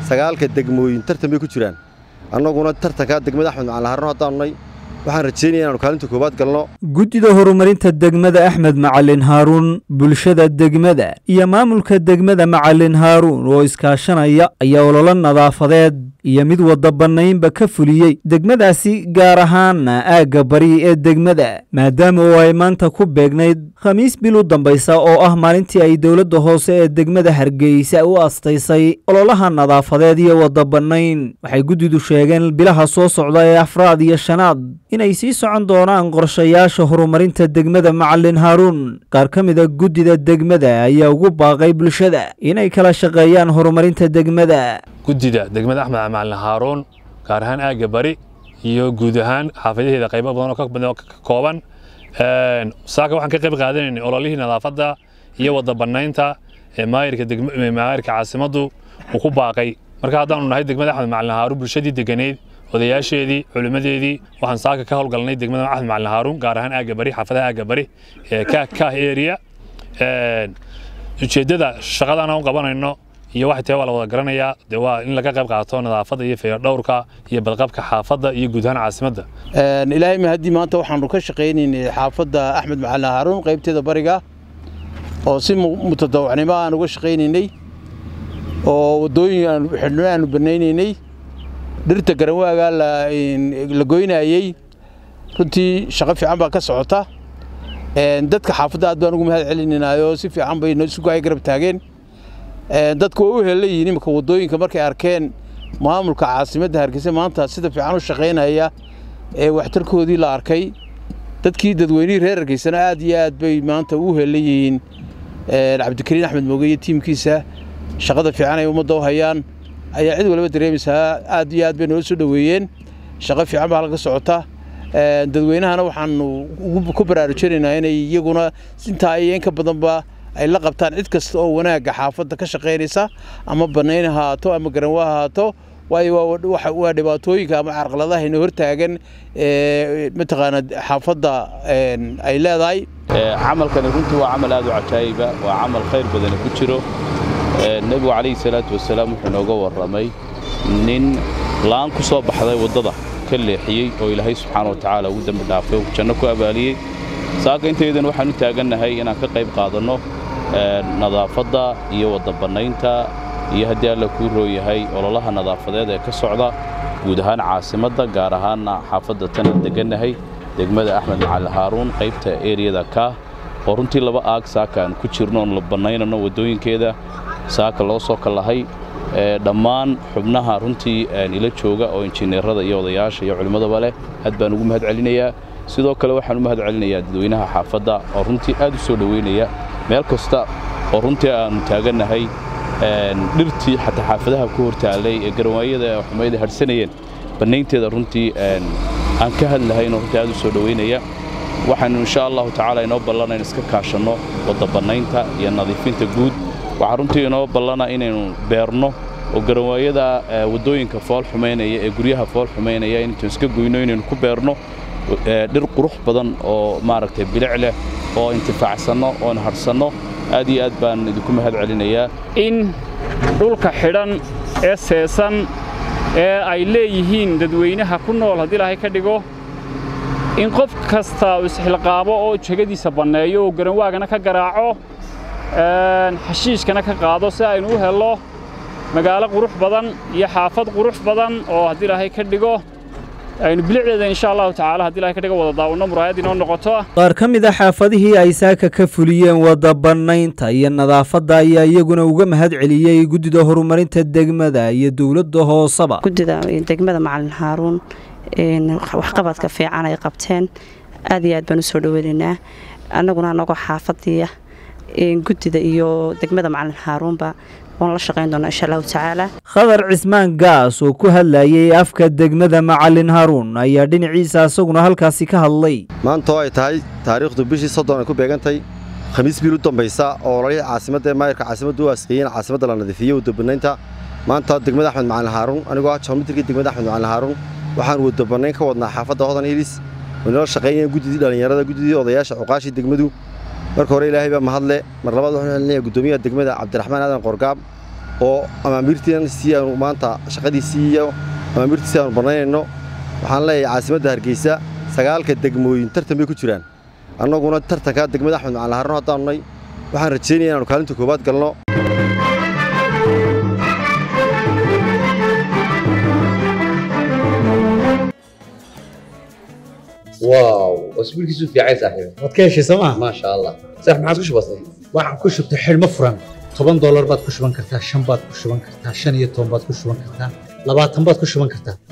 sagaalka degmooyin tartan bay ku jiraan annaguna tartankaa degmada axmed macalin haarun haddaannay waxaan rajaynaya inaanu kaalinta koowaad galno guddida horumarinta degmada axmed macalin haaruun bulshada degmada iyo maamulka degmada macalin haaruun oo iskaashanaya ayaa ololo nadaafadeed iyo mid wada bannaynba ka fuliyey degmadaasi gaar ahaana aagga bari ee degmada maadaama oo ay maanta ku beegnayd khamiis bil u dambaysa oo ah maalintii ay dowladda hoose ee degmada hargeysa u astaysay ololaha nadaafadeed iyo wada bannayn waxay guddidu sheegeen bilaha soo socda ee afraad iyo shanaad inay sii socon doonaan qorshayaasha horumarinta degmada macalin haaruun qaar ka mida guddida degmada ayaa ugu baaqay bulshada inay kala shaqeeyaan horumarinta degmada guddida degmada axmed macalin haaruun gaar ahaan aagga bari iyo guud ahaan xaafadaheeda qaybo badan oo ka kooban saaka waxaan ka qayb qaadanaynay ololihii nadaafadda iyo wada bannaynta ee maayirka maayirka caasimaddu uu ku baaqay marka haddaanu nahay degmada axmed macalin haaruun bulshadii deganeyd odayaasheedii culimmadeedii waxaan saaka ka howlgalnay degmada axmed macalin haaruun gaar ahaan aagga bari xaafadaha aagga bari ee kah area ujeeddada shaqadan aan qabanayno iyo waxay tahay waa la wada garanayaa dee waa in laga qayb qaato nadaafadda iyo fayadhowrka iyo badqabka xaafadda iyo guud ahaan caasimadda ilaahay mahadii maanta waxaanu ka shaqaynaynay xaafadda axmed macalin haaruun qaybteeda bariga oo si mutadawacnimo aan uga shaqaynaynay oo waddooyin aan xidhno aanu banaynaynay dhirta garanwaagaa la goynayey runtii shaqo fiican baa ka socota dadka xaafadda aad baan ugu mahad celinaynaayoo si fiican bay isugu ay garab taageen dadku waa u helayihiin iminka waddooyinka markay arkeen maamulka caasimadda hargeysa maanta sida fiican u shaqaynaya ee waxtarkoodii la arkay dadkii dadweynihii reer hargeysana aad iyo aad bay maanta u helayihiin cabdikariin axmed mooge iyo tiimkiisa shaqada fiican ay ummadda u hayaan ayaa cid waliba dareemaysaa aad iyo aad bay noola soo dhoweeyeen shaqo fiican baa laga socota dadweynahana waxaanu ku baraarujinaynaa inay iyaguna intaa iyo in ka badanba ay la qabtaan cid kasta oo wanaagga xaafadda ka shaqaynaysa ama bannayn ha haato ama garanwa ha haato waayo waa dhibaatooyinka ama carqaladahayna hortaagan mataqaana xaafadda ay leedahay camalkani runtii waa camal aad u cajaayiba waa camal khayr badani ku jiro nebigu calayhi salaatu wasalaam wuxuu inooga warramay nin la'aan ku soo baxday waddada ka leexiyey oo ilaahay subxaana wa tacaala ugu dembi dhaafay oo janno ku abaaliyey saaka intaydan waxaan u taagannahay inaan ka qayb qaadanno nadaafadda iyo wadda bannaynta iyo haddii alla kuu rooyahay ololaha nadaafadeed ee ka socda guud ahaan caasimadda gaar ahaanna xaafadda tanaan degannahay degmada axmed macalin haaruun qaybta eriyada kaah oo runtii laba aag saaka aan ku jirno oon la bannaynano waddooyinkeeda saaka loo soo kallahay dhammaan xubnaha runtii ila jooga oo injineerada iyo odayaasha iyo culimmadaba leh aad baan ugu mahad celinayaa sidoo kale waxaan u mahad celinayaa dadweynaha xaafadda oo runtii aad u soo dhoweynaya meel kasta oo runtii aannu taagannahay dhirtii xataa xaafadaha ku hortaallay ee garanwaayada xumayda hadhsanayeen bannaynteeda runtii aan ka hadlahayn oo runtii aad u soo dhoweynaya waxaannu insha allahu tacaala inoo ballana in iska kaashanno wadda bannaynta iyo nadiifinta guud waxaa runtii inoo ballana inaynu beerno oo garanwaayada waddooyinka fool xumaynaya ee guryaha fool xumaynaya inaynu iska goyno inaynu ku beerno dhir qurux badan oo maaragtay bilic leh oo intifaacsanno oon hadhsanno aad iyo aad baan idinku mahad celinayaa in dhulka xidhan ee seesan ee ay leeyihiin dadweynaha ku nool haddii ilaahay ka dhigo in qof kasta uu isxilqaabo oo jegadiisa banneeyo oo garanwaagana ka garaaco xashiishkana ka qaado si aynu u hello magaalo qurux badan iyo xaafad qurux badan oo haddii ilaahay ka dhigo aynu bilicdeeda insha allahu tacaala haddii ilahay ka dhigo wada daawano muraayad inoo noqoto qaar ka mid a xaafadihii ay saaka ka fuliyeen wada bannaynta iyo nadaafadda ayaa iyaguna uga mahad celiyey guddida horumarinta degmada iyo dowladda hooseba guddida degmada macalin haaruun waxqabadka fiican ay qabteen aad iyo aad baan u soo dhoweynaynaa annaguna anagoo xaafadiya guddida iyo degmada macalin haaruunba waan la shaqayn doonaa insha allahu tacaala khadar cismaan gaas oo ku hadlayay afka degmada macalin haaruun ayaa dhinaciisa isaguna halkaasi ka hadlay maanta oo ay tahay taariikhdu bishii soddon ay ku beegantay khamiis biil u dambaysa oo ololihii caasimadda ee maayirka caasimaddu u asqeeyeen caasimadda la nadiifiyey wadabanaynta maanta degmada axmed macalin haaruun anigoo ah joomitirkii degmada axmed macalin haaruun waxaan wadabanayn ka wadnaa xaafadda hodan hilis waynala shaqaynayeen guddidii dhallinyarada guddidii odayaasha cuqaashii degmadu marka hore ilaahay baa mahadle mar labaad waxaan celinayaa guddoomiyaha degmada cabdiraxmaan aadan qorgaab oo amaamiirtiinan si aanu maanta shaqadiisii iyo amaamiirtiisii aanu bannaynayno waxaan leeyahay caasimadda hargeysa sagaalka degmooyin tartan bay ku jiraan annaguna tartanka degmada axmed macalin haarun haddaanu nay waxaan rajaynaya inaanu kaalinta koowaad galno واو اسبوع كيسو في عايز صاحبي waad ka heshay sooma ما شاء الله صح ما عاد كش بسيط waxaan ku shubtay xidhmo furan toban doolar baad ku shuban kartaa shan baad ku shuban kartaa shan iyo toban baad ku shuban kartaa labaatan baad ku shuban kartaa